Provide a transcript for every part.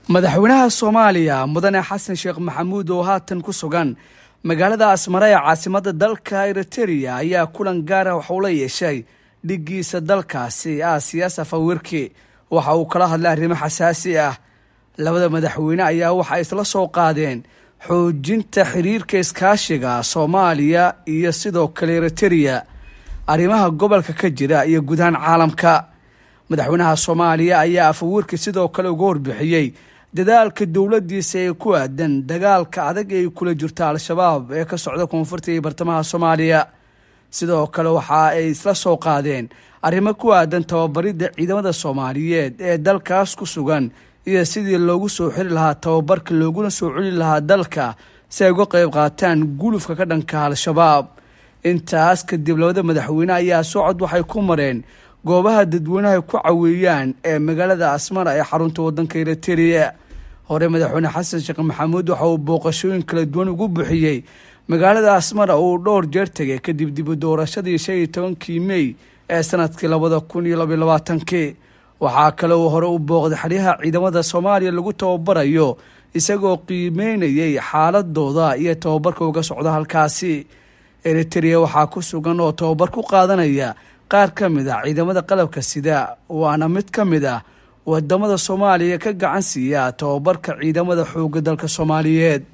madaxweynaha soomaaliya mudane xasan sheekh maxamuud oo haatan ku sugan magaalada asmara ee caasimada dalka eritereya ayaa kulan gaara waxauu la yeeshay dhigiisa dalkaasi aasiya safawiirki waxa uu kala hadlay arrimo xasaasi ah labada madaxweyne ayaa waxa isla soo qaadeen xoojinta xiriirka iskaashiga soomaaliya iyo sidoo kale eritereya arrimaha gobolka ka jira iyo gudahaan caalamka madaxweynaha soomaaliya ayaa afawiirki sidoo kale uga warbixiyey dadaalka dowladiisa ee ku aadan dagaalka adag ay kula jirta al-shabaab ee ka socda koonfurta iyo bartamaha soomaaliya sidoo kale waxa ay isla soo qaadeen arrimo ku aadan tababaridda ciidamada soomaaliyeed ee dalkaas ku sugan iyo sidii loogu soo xiri lahaa tababarka looguna soo celi lahaa dalka si ay uga qayb qaataan gulufka ka dhanka al-shabaab intaas kadib labada madaxweyne ayaa socod waxay ku mareen goobaha dadweynaha ku caweeyaan ee magaalada asmara ee xarunta wadanka eritereya hore madaxweyne xasan sheekh maxamuud waxa uu booqashooyin kala duwan ugu bixiyey magaalada asmara uu dhowr jeer tegay kadib dibu doorashadii shan iyo tobankii mey ee sanadkii labada kun iyo labaiyo labaatankii waxaa kale uu hore u booqday xeryaha ciidamada soomaaliya lagu tababarayo isagoo qiimeynayay xaaladooda iyo tababarka uga socda halkaasi eritereya waxaa ku sugan oo tababar ku qaadanaya qaar ka mid ah ciidamada qalabka sida waana mid ka mid ah wadamada soomaaliya ka gacan siiya tababarka ciidamada xoogga dalka soomaaliyeed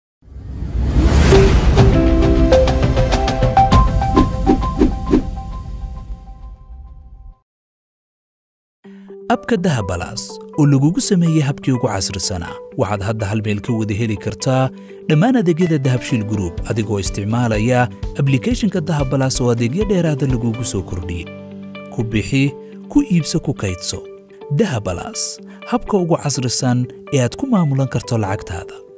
abka dahabalaas oo lagugu sameeyey habkii ugu casrisanaa waxaad hadda hal meel ka wada heli kartaa dhammaan adeegyada dahabshiil gruub adigoo isticmaalaya ablikeeshinka dahabalaas oo adeegyo dheeraada lagugu soo kordhiyey ku bixi ku iibso ku kaydso dahabalaas habka ugu casrisan ee aad ku maamulan karto lacagtaada